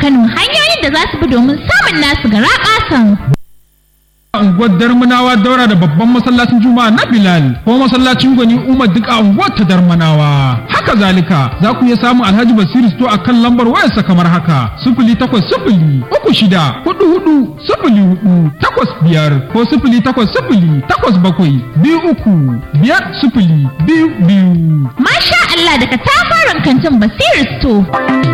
Kano hanyoyin da za su bi domin samun nasu gara ƙasan. unguwar darmanawa daura da babban masallacin juma'a na bilal ko masallacin gwani umar duk a unguwar ta darmanawa haka zalika za ku iya samun alhaji basiru sto a kan lambar wayarsa kamar haka sifili takwas sifili uku shida hudu hudu sifili hudu takwas biyar ko sifili takwas sifili takwas bakwai biyu uku biyar sifili biyu biyu. Masha Allah daga tafaran kantin Basiru Sto.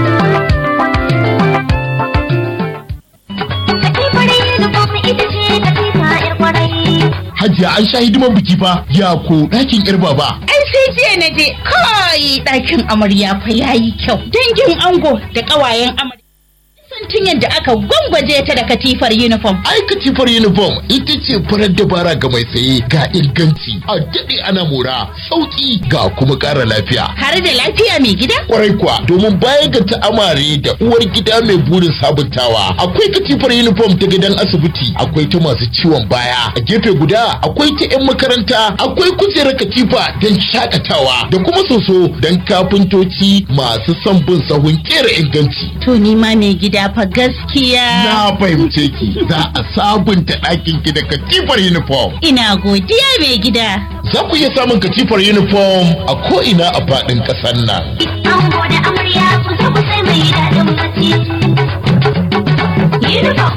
Hajiya an sha hidiman biki fa ya ko ɗakin ƴar baba. Ai sai jiya na je kai ɗakin amarya fa yayi kyau. Dangin ango da ƙawayen amarya. Sun tun yadda aka gwangwaje ta da katifar uniform. Ai katifar uniform ita ce farar dabara ga mai saye ga inganci a daɗe ana mora sauƙi ga kuma ƙara lafiya. Har da lafiya mai gida? Kwarai kuwa domin baya ga ta'amare da uwar gida mai burin sabuntawa akwai katifar uniform ta gidan asibiti akwai ta masu ciwon baya a gefe guda akwai ta 'yan makaranta akwai kujerar katifa don shakatawa da kuma soso don kafintoci masu son bin sahun kera inganci. To ni ma mai gida fa gaskiya. Na fahimce ki za a sabunta ɗakin ki da katifar uniform. Ina godiya mai gida. Za ku iya samun katifar uniform a ko'ina a faɗin ƙasar nan. Ango da amarya ku zo ku sai mai daɗin bacci. Uniform.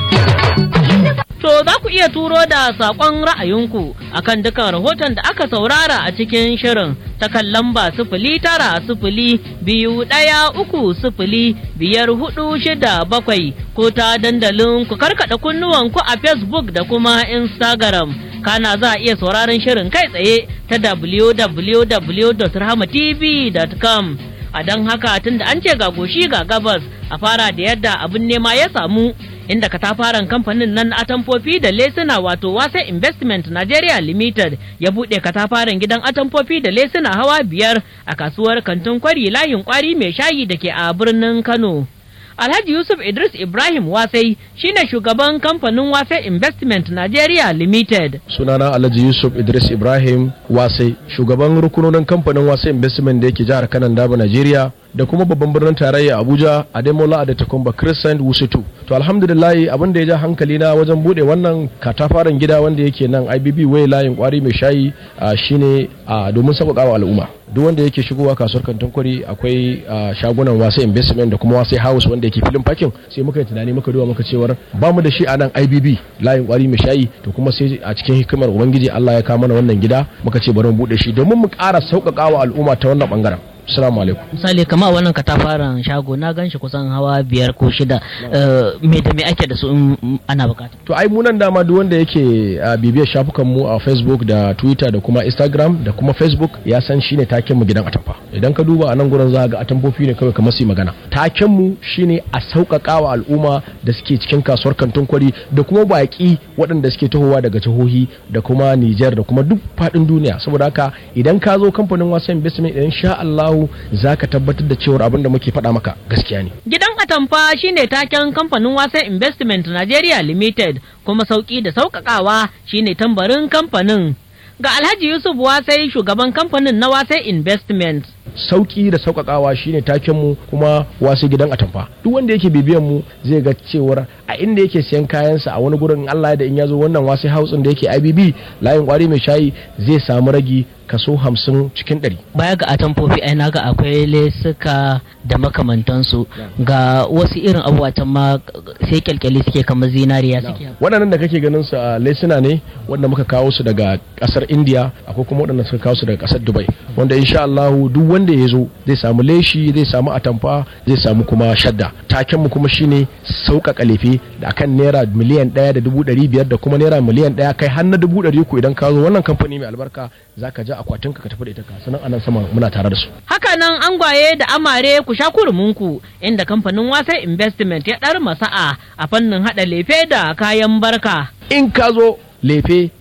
To za ku iya turo da saƙon ra'ayinku akan dukan rahoton da aka saurara a cikin shirin ta kan lamba sifili tara sifili biyu ɗaya uku sifili biyar hudu shida bakwai ko ta dandalin ku karkaɗa kunnuwanku a Facebook da kuma Instagram. Kana za a iya sauraron shirin kai tsaye ta www.rahmatv.com. A don haka tun da an ce ga goshi ga gabas a fara da yadda abin nema ya samu inda katafaren kamfanin nan atamfofi da lesuna wato wasa investment nigeria limited ya buɗe katafaren gidan atamfofi da lesuna hawa biyar a kasuwar kantin kwari layin kwari mai shayi da ke a birnin kano Alhaji Yusuf Idris Ibrahim Wasai shine shugaban kamfanin Wasai Investment Nigeria Limited. Sunana Alhaji Yusuf Idris Ibrahim Wasai, shugaban rukunonin kamfanin Wasai Investment da yake jihar Kanan Daba Nigeria da kuma babban birnin tarayya Abuja a Demola da Takumba Crescent Wusutu. To alhamdulillah abin da ya ja hankali na wajen bude wannan katafaren gida wanda yake nan IBB Way layin kwari mai shayi shine domin sauƙaƙa wa al'umma. Duk wanda yake shigowa kasuwar kantin kwari akwai shagunan Wasai Investment da kuma Wasai House wanda yake filin parking sai muka yi tunani muka duba muka cewar ba mu da shi a nan IBB layin kwari mai shayi to kuma sai a cikin hikimar ubangiji Allah ya kawo mana wannan gida muka ce bari mu bude shi domin mu ƙara sauƙaƙa wa al'umma ta wannan bangaren Assalamu alaikum. Misali kama wannan katafaren shago na ganshi kusan hawa biyar ko shida me da me ake da su in ana bukata. To ai munan dama duk wanda yake bibiyar shafukan mu a Facebook da Twitter da kuma Instagram da kuma Facebook ya san shine taken mu gidan atamfa. Idan ka duba a nan gurin za ga atamfofi ne kawai kamar su magana. Taken mu shine a sauƙaƙa wa al'umma da suke cikin kasuwar kantin kwari da kuma baƙi waɗanda suke tahowa daga jihohi da kuma Niger da kuma duk faɗin duniya. Saboda haka idan ka zo kamfanin wasan investment idan sha Allah za ka tabbatar da cewar abin da muke faɗa maka gaskiya ne. Gidan Atamfa shine taken kamfanin Wasa Investment Nigeria Limited kuma sauki da sauƙaƙawa shine tambarin kamfanin. Ga Alhaji Yusuf Wasai shugaban kamfanin na Wasai Investment. Sauki da sauƙaƙawa shine taken mu kuma wasu gidan atamfa. Duk wanda yake bibiyan mu zai ga cewar a inda yake siyan kayansa a wani gurin Allah da in ya zo wannan wasu house da yake IBB layin kwari mai shayi zai samu ragi kaso hamsin cikin ɗari. Baya ga atamfofi ai naga akwai lesuka da makamantansu ga wasu irin abubuwa can ma sai kyalkyali suke kamar zinariya suke. Waɗannan da kake ganin su a lesuna ne wanda muka kawo su daga ƙasar India akwai kuma waɗanda suka kawo su daga ƙasar Dubai wanda insha Allah duk wanda ya zo zai samu leshi zai samu atamfa zai samu kuma shadda. Taken mu kuma shine sauƙaƙa lefe da akan naira miliyan ɗaya da dubu ɗari biyar da kuma naira miliyan ɗaya kai har na dubu ɗari uku idan ka zo wannan kamfani mai albarka zaka ja akwatin ka tafi da ita sanan anan sama muna tare da su. Haka nan angwaye da amare ku sha kurmunku inda kamfanin wasa investment ya ɗar masa'a a fannin haɗa lefe da kayan barka. In ka zo lefe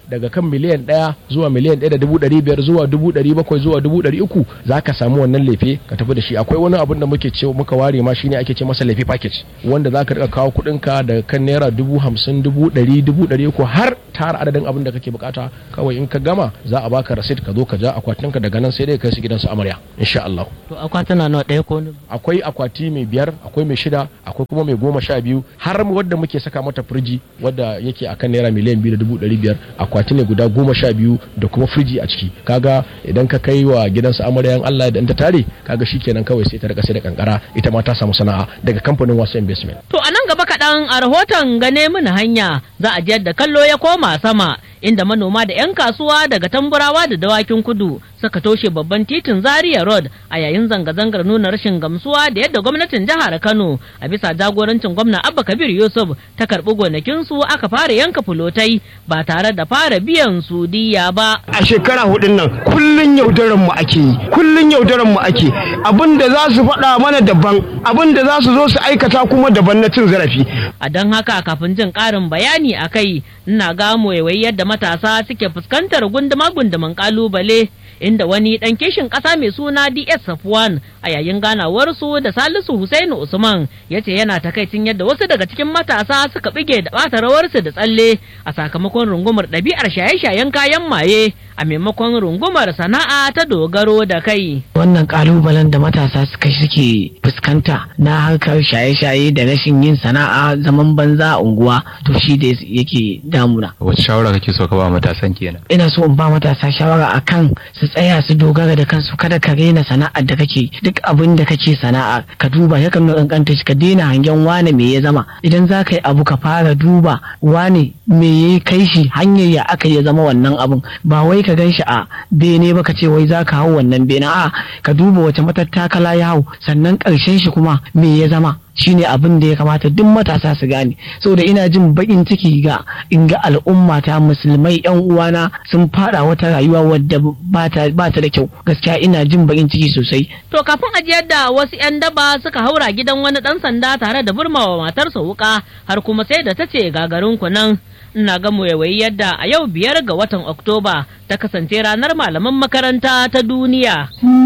daga kan miliyan ɗaya zuwa miliyan ɗaya da dubu ɗari biyar zuwa dubu ɗari bakwai zuwa dubu ɗari uku za ka samu wannan lefe ka tafi da shi akwai wani abun da muke ce muka ware ma shine ake ce masa lefe package wanda za ka riƙa kawo kuɗinka daga kan naira dubu hamsin dubu ɗari dubu ɗari uku har tara adadin abin da kake bukata kawai in ka gama za a baka rasit ka zo ka ja akwatinka daga nan sai dai kai su gidansu amarya insha Allah to akwatuna nawa ɗaya ko akwai akwati mai biyar akwai mai shida akwai kuma mai goma sha biyu har wadda muke saka mata firji wadda yake akan naira miliyan biyu da dubu ɗari biyar akwati ne guda goma sha biyu da kuma firji a ciki kaga idan ka kai wa gidansu amaryan Allah da ta tare kaga shikenan kawai sai ta rika sai da kankara ita ma ta samu sana'a daga kamfanin wasu investment To a nan gaba kaɗan a rahoton gane mini hanya za a jiyar da kallo ya koma sama inda manoma da 'yan kasuwa daga tamburawa da dawakin kudu suka toshe babban titin Zaria Road a yayin zanga-zangar nuna rashin gamsuwa da yadda gwamnatin jihar Kano a bisa jagorancin gwamna Abba Kabir Yusuf ta karɓi gonakinsu aka fara yanka fulotai ba tare da fara biyan su diya ba. a shekara hudun nan kullun yaudaran mu ake yi kullun yaudaran mu ake abin da za su faɗa mana daban abin da za su zo su aikata kuma daban na cin zarafi A don haka kafin jin ƙarin bayani a kai ina gamo yawai yadda matasa suke fuskantar gunduma-gunduman ƙalubale inda wani ɗan kishin ƙasa mai suna DS Safwan a yayin ganawarsu da Salisu Husainu Usman ya ce yana takaicin yadda wasu daga cikin matasa suka bige da ɓata rawarsu da tsalle a sakamakon rungumar ɗabi'ar shaye-shayen kayan maye a maimakon rungumar sana'a ta dogaro da kai. wannan kalubalen da matasa suka suke fuskanta na harkar shaye-shaye da rashin yin sana'a zaman banza a unguwa to shi da yake damuna wace shawara kake so ka ba matasan kenan ina so in ba matasa shawara akan su tsaya su dogara da kansu kada ka rena sana'ar da kake duk abin da kake sana'a ka duba ya kan kankanta shi ka daina hangen wane me ya zama idan za ka yi abu ka fara duba wane me ya kai shi hanyar ya aka ya zama wannan abun ba wai ka gan shi a bene ba ka ce wai za ka hau wannan bene a ka duba wace matattakala ya hau sannan ƙarshen shi kuma me ya zama shine abin da ya kamata duk matasa su gane saboda ina jin bakin ciki ga in ga al'umma ta musulmai yan uwana sun fada wata rayuwa wadda ba ta da kyau gaskiya ina jin bakin ciki sosai To kafin ajiyar da wasu 'yan daba suka haura gidan wani ɗan sanda tare da burmawa matarsa wuka har kuma sai da ta ce gagarin ku nan. Ina ga waiwayi yadda a yau biyar ga watan Oktoba ta kasance ranar malaman makaranta ta duniya.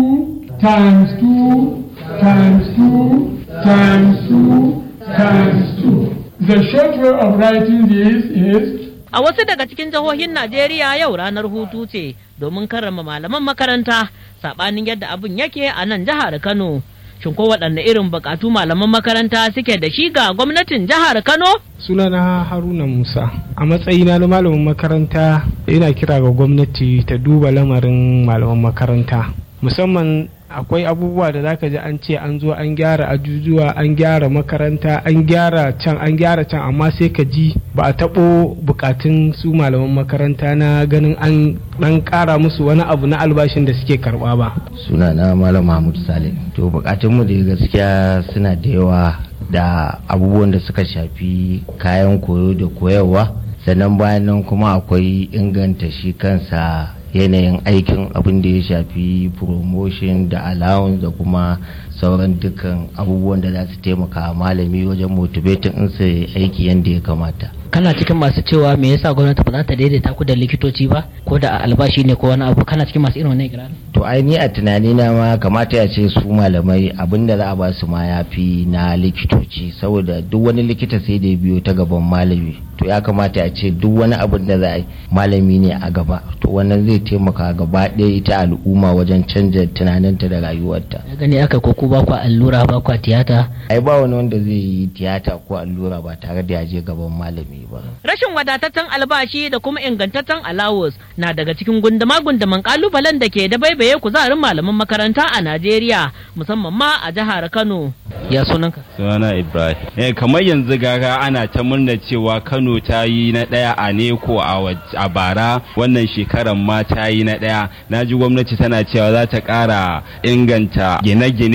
times two times two times two times two. The short way of writing this is A wasu daga cikin jihohin Najeriya yau ranar hutu ce domin karrama malaman makaranta saɓanin yadda abin yake a nan jihar Kano. Shin ko waɗanne irin buƙatu malaman makaranta suke da shi ga gwamnatin jihar Kano? sunana haruna musa a matsayina na malamin makaranta ina kira ga gwamnati ta duba lamarin malaman makaranta musamman akwai abubuwa da zaka ji an ce an zo an gyara ajujuwa an gyara makaranta an gyara can an gyara can amma sai ka ji ba a taɓo bukatun su malaman makaranta na ganin an ɗan ƙara musu wani abu na albashin da suke karɓa ba sunana malam mahmud salim to bukatunmu da gaskiya suna da yawa da abubuwan da suka shafi kayan koyo da koyarwa sannan bayan nan kuma akwai inganta shi kansa yanayin aikin abin da ya shafi promotion da allowance da kuma sauran dukkan abubuwan da za su taimaka malami wajen motivating in su aiki yadda ya kamata kana cikin masu cewa me yasa gwamnati ba za ta daidaita ku da likitoci ba ko da albashi ne ko wani abu kana cikin masu irin wannan ikirarin to ai ni a tunani na ma kamata ya ce su malamai abin da za a ba su ma ya fi na likitoci saboda duk wani likita sai da ya biyo ta gaban malami to ya kamata a ce duk wani abin da za a yi malami ne a gaba to wannan zai taimaka gaba ɗaya ita al'umma wajen canja tunaninta da rayuwarta ya gani aka ko ku ba ku allura ba ku tiyata ai ba wani wanda zai yi tiyata ko allura ba tare da ya je gaban malami ba Rashin wadataccen albashi da kuma ingantaccen alawus na daga cikin gunduma-gunduman kalubalen da ke da baibaye kuzarin malaman makaranta a Najeriya musamman ma a jihar Kano. ya sunanka sunana ibrahim eh kamar yanzu gaga ana ta murna cewa kano ta yi na daya a neko a waj- a bara wannan shekaran ma ta yi na daya na ji gwamnati tana cewa za ta kara inganta gine-gine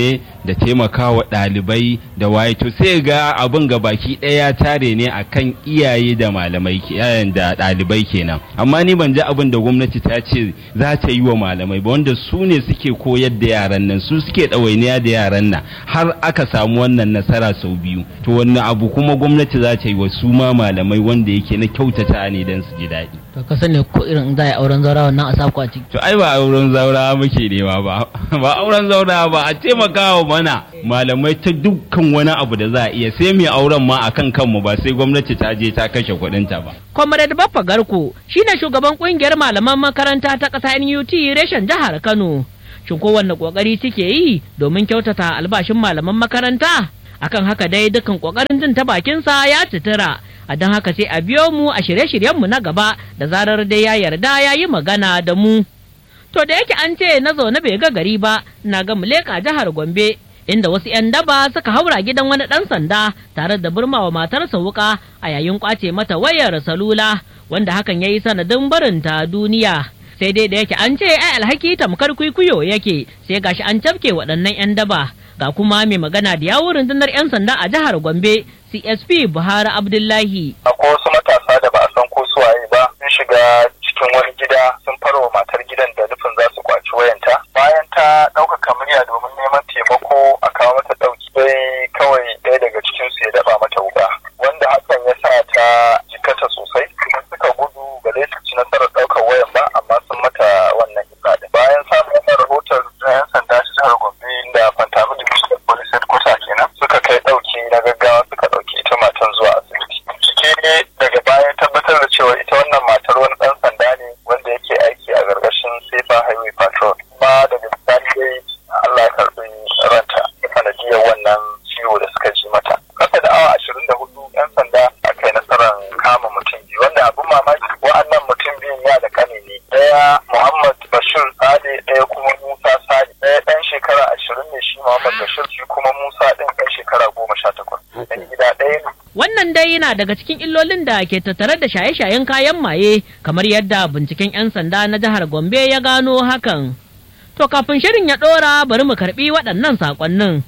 da taimakawa ɗalibai da waye to sai ga abin ga baki ɗaya tare ne akan iyaye da malamai yayan da ɗalibai kenan amma ni ban ji abin da gwamnati ta ce za ta yi wa malamai ba wanda su ne suke koyar da yaran nan su suke ɗawainiya da yaran nan har aka samu wannan nasara sau biyu to wannan abu kuma gwamnati za ta yi wa su ma malamai wanda yake na kyautata ne don su ji daɗi to ka sani ko irin za a yi auren zaura wannan a saku a ciki to ai ba auren zaura muke nema ba ba auren zaura ba a taimakawa mana malamai ta dukkan wani abu da za a iya sai mai auren ma akan kanmu ba sai gwamnati ta je ta kashe kuɗinta ba Comrade Baffa Garko shine shugaban kungiyar malaman makaranta ta ƙasa NUT reshen jihar Kano. Shin kowanne kokari suke yi domin kyautata albashin malaman makaranta? Akan haka dai dukkan kokarin jin ta bakinsa ya tutura. A don haka sai a biyo mu a shirye-shiryenmu na gaba da zarar dai ya yarda ya yi magana da mu. To da yake an ce na zaune bai ga gari ba, na ga muleka jihar Gombe inda wasu 'yan daba suka haura gidan wani ɗan sanda tare da burmawa matarsa wuka a yayin kwace mata wayar salula wanda hakan ya yi sanadin barinta duniya sai dai da yake an ce ai alhaki tamkar kwikwiyo yake sai gashi an cafke waɗannan 'yan daba ga kuma mai magana da yawun rundunar 'yan sanda a jihar gombe csp buhari abdullahi akwai wasu matasa da ba a san ko suwaye ba sun shiga cikin wani gida sun farwa matar gidan da nufin za su kwaci wayanta bayan ta ɗaukaka murya domin neman taimako a kawo mata ɗauki sai kawai ɗaya daga cikin su ya daba mata wuka wanda hakan ya sa ta jikata sosai kuma suka gudu ba dai su ci nasarar ɗaukar wayan ba amma sun mata wannan illa din bayan samun wannan rahoton na yan sanda ta jihar gombe da fantami division police headquarter kenan suka kai ɗauki na gaggawa suka ɗauki ita matan zuwa asibiti bincike daga baya tabbatar da cewa ita wannan matar wani ɗan sanda ne wanda yake aiki a gargashin safer highway patrol kuma daga bisani dai Allah ya karɓi ranta sanadiyar wannan ciwo da suka ji mata kasa da awa ashirin da hudu yan sanda a kai nasarar kama mutum biyu wanda abin mamaki wa'annan mutum biyun ya da kane ne ɗaya Muhammad Bashir Sade ɗaya kuma Musa Sade ɗaya ɗan shekara ashirin ne shi Muhammad Bashir shi kuma Musa ɗin ɗan shekara goma sha takwas ɗan gida ɗaya ne Wannan dai yana daga cikin illolin da ke tattare da shaye-shayen kayan maye kamar yadda binciken 'yan sanda na jihar Gombe ya gano hakan. To kafin shirin ya ɗora bari mu karɓi waɗannan saƙonnin.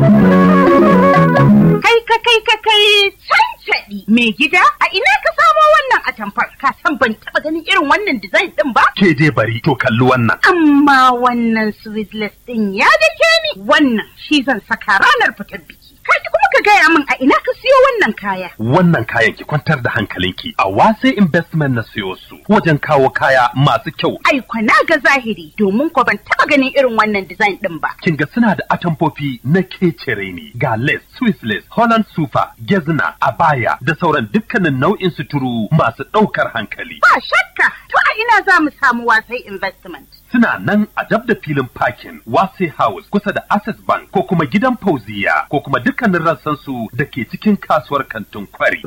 Kai ka kai ka kai cancaɗi mai gida a ina ka samo wannan atamfar ka san ban taɓa ganin irin wannan design ɗin ba? Ke dai bari to kalli wannan. Amma wannan sweetless ɗin ya dake ni wannan shi zan saka ranar fitar biki. Kaji kuma ka gaya min a ina ka siyo wannan kaya. Wannan kayan ki kwantar da hankalinki a wase investment na siyo su wajen kawo kaya masu kyau. Ai na ga zahiri domin ko ban taɓa ganin irin wannan design ɗin ba. Kin ga suna da atamfofi na kecere ne ga lace, Swiss lace, Holland super, gezna, abaya da sauran dukkanin nau'in suturu masu ɗaukar hankali. Ba shakka to a ina za mu samu wasai investment. Suna nan a dab da filin parking Wase House kusa da Access Bank ko kuma gidan Fauziya ko kuma dukkanin rassansu da ke cikin kasuwar kantin kwari.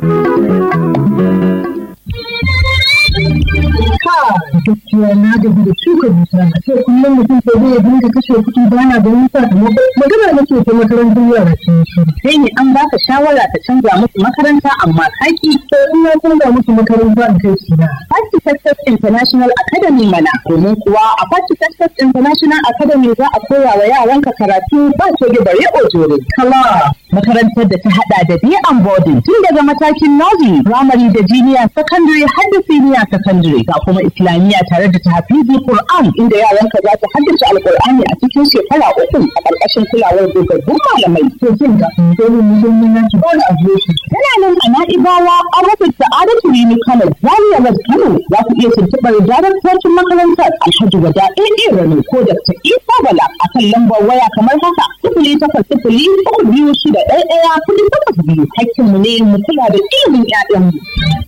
gaskiya na gaji da shuka dusa a ce kullum mutum sai zai dinga kashe kuɗi ba na ganin sakamako magana nake ta makarantar yara sun shi sai ne an baka shawara ta canza musu makaranta amma kaki to in na canza musu makaranta in kai su na Party Success International Academy mana domin kuwa a Party Success International Academy za a koya wa yaranka karatu ba ce da bare ojore kala makarantar da ta hada da day and boarding tun daga matakin nursery primary da junior secondary har da senior secondary ga kuma islamiyya tare da tahfizi Qur'an inda yaranka za su haddace alqur'ani a cikin shekara uku a ƙarƙashin kulawar dogaggun malamai to jin ga dole mu zo mun yanki dole a zo shi tana nan a na'ibawa an rufe sa'adatu rini kano zaria west kano za ku iya tuntuɓar daraktocin makarantar alhaji wada ɗaya rano ko da ta isa bala a kan lambar waya kamar haka sifili takwas sifili uku biyu shida ɗaya ɗaya kuɗi takwas biyu hakkinmu ne mu kula da ilimin 'ya'yanmu.